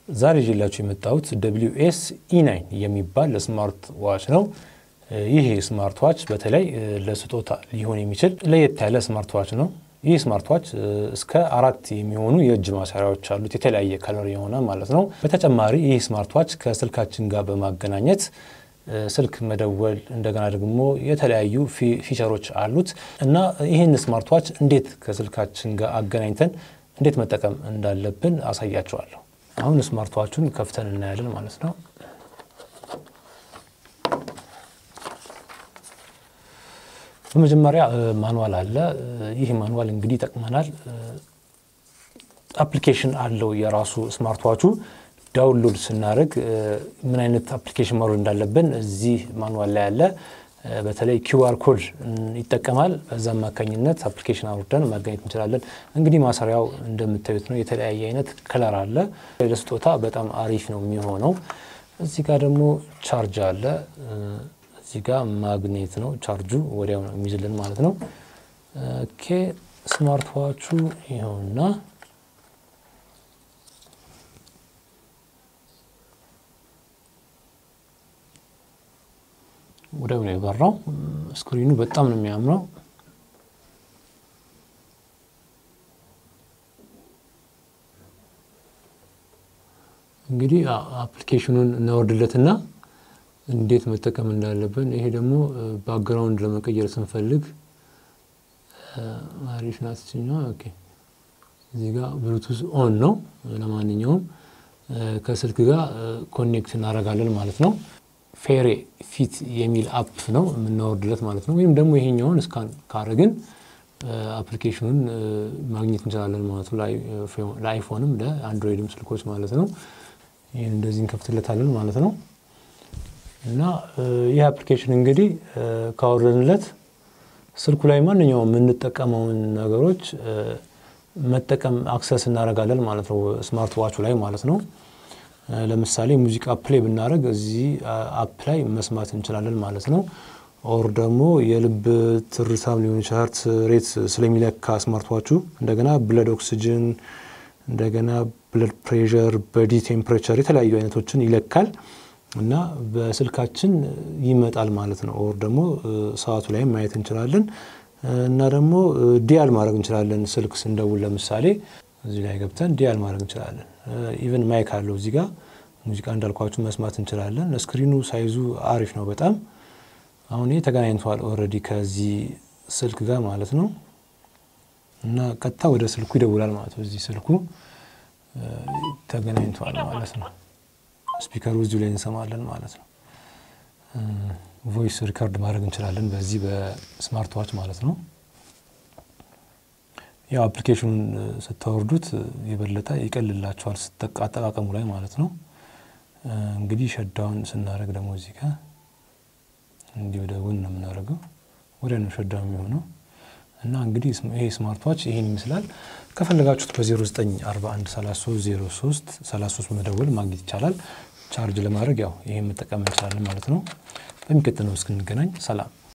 ዛሬ ይዤላችሁ የመጣሁት ደብሊው ኤስ ኢ9 የሚባል ስማርት ዋች ነው። ይህ ስማርት ዋች በተለይ ለስጦታ ሊሆን የሚችል ለየት ያለ ስማርት ዋች ነው። ይህ ስማርት ዋች እስከ አራት የሚሆኑ የእጅ ማሰሪያዎች አሉት፣ የተለያየ ከለር የሆነ ማለት ነው። በተጨማሪ ይህ ስማርት ዋች ከስልካችን ጋር በማገናኘት ስልክ መደወል እንደገና ደግሞ የተለያዩ ፊቸሮች አሉት እና ይህን ስማርት ዋች እንዴት ከስልካችን ጋር አገናኝተን እንዴት መጠቀም እንዳለብን አሳያቸዋለሁ። አሁን ስማርት ዋቹን ከፍተን እናያለን ማለት ነው። በመጀመሪያ ማንዋል አለ። ይህ ማንዋል እንግዲህ ይጠቅመናል። አፕሊኬሽን አለው የራሱ ስማርት ዋቹ ዳውንሎድ ስናደርግ ምን አይነት አፕሊኬሽን ማውረድ እንዳለብን እዚህ ማንዋል ላይ ያለ በተለይ ኪውአር ኮድ ይጠቀማል። በዛ አማካኝነት አፕሊኬሽን አውርደን ማገኘት እንችላለን። እንግዲህ ማሰሪያው እንደምታዩት ነው። የተለያየ አይነት ከለር አለ። ለስጦታ በጣም አሪፍ ነው የሚሆነው። እዚህ ጋር ደግሞ ቻርጅ አለ። እዚህ ጋር ማግኔት ነው። ቻርጁ ወዲያው ነው የሚይዝልን ማለት ነው። ኦኬ ስማርት ዋቹ ይኸውና ወዲያው ነው የበራው። ስክሪኑ በጣም ነው የሚያምረው። እንግዲህ አፕሊኬሽኑን እናወርድለትና እንዴት መጠቀም እንዳለብን ይሄ ደግሞ ባክግራውንድ ለመቀየር ስንፈልግ አሪፍ ናት ችኛዋ። ኦኬ እዚህ ጋር ብሉቱዝ ኦን ነው። ለማንኛውም ከስልክ ጋር ኮኔክት እናደርጋለን ማለት ነው። ፌሬ ፊት የሚል አፕ ነው የምናወርድለት ማለት ነው። ወይም ደግሞ ይሄኛውን እስካን ካረግን አፕሊኬሽኑን ማግኘት እንችላለን ማለት ነው። ለአይፎንም ለአንድሮይድም ስልኮች ማለት ነው። ይህን እንደዚህ እንከፍትለታለን ማለት ነው። እና ይህ አፕሊኬሽን እንግዲህ ካወረድንለት ስልኩ ላይ ማንኛውም የምንጠቀመውን ነገሮች መጠቀም አክሰስ እናደርጋለን ማለት ነው። ስማርት ዋቹ ላይ ማለት ነው። ለምሳሌ ሙዚቃ ፕሌይ ብናደርግ እዚህ አፕ ላይ መስማት እንችላለን ማለት ነው። ኦር ደግሞ የልብ ትርታም ሊሆን ይችላል ሬት ስለሚለካ ስማርት ዋቹ እንደገና ብለድ ኦክስጅን እንደገና ብለድ ፕሬሸር፣ በዲ ቴምፕሬቸር የተለያዩ አይነቶችን ይለካል እና በስልካችን ይመጣል ማለት ነው። ኦር ደግሞ ሰዓቱ ላይ ማየት እንችላለን እና ደግሞ ዲያል ማድረግ እንችላለን። ስልክ ስንደውል ለምሳሌ እዚህ ላይ ገብተን ዲያል ማድረግ እንችላለን። ኢቨን ማይክ አለው እዚህ ጋር ሙዚቃ እንዳልኳችሁ መስማት እንችላለን። ስክሪኑ ሳይዙ አሪፍ ነው በጣም አሁን ይህ ተገናኝተዋል ኦልሬዲ ከዚህ ስልክ ጋር ማለት ነው እና ቀጥታ ወደ ስልኩ ይደውላል ማለት ነው። እዚህ ስልኩ ተገናኝተዋል ማለት ነው። ስፒከሩ እዚሁ ላይ እንሰማለን ማለት ነው። ቮይስ ሪከርድ ማድረግ እንችላለን በዚህ በስማርት ዋች ማለት ነው። ያው አፕሊኬሽኑን ስታወርዱት የበለጠ ይቀልላቸዋል አጠቃቀሙ ላይ ማለት ነው። እንግዲህ ሸዳውን ስናደርግ ደግሞ እዚህ ጋር እንዲህ ወደ ጎን ነው የምናደርገው፣ ወዲያ ነው ሸዳውን የሚሆነው እና እንግዲህ ይሄ ስማርት ዋች ይሄን ይመስላል። ከፈለጋችሁት በ0941 33 03 33 በመደወል ማግኘት ይቻላል። ቻርጅ ለማድረግ ያው ይሄን መጠቀም እንችላለን ማለት ነው። በሚቀጥለው እስክንገናኝ ሰላም።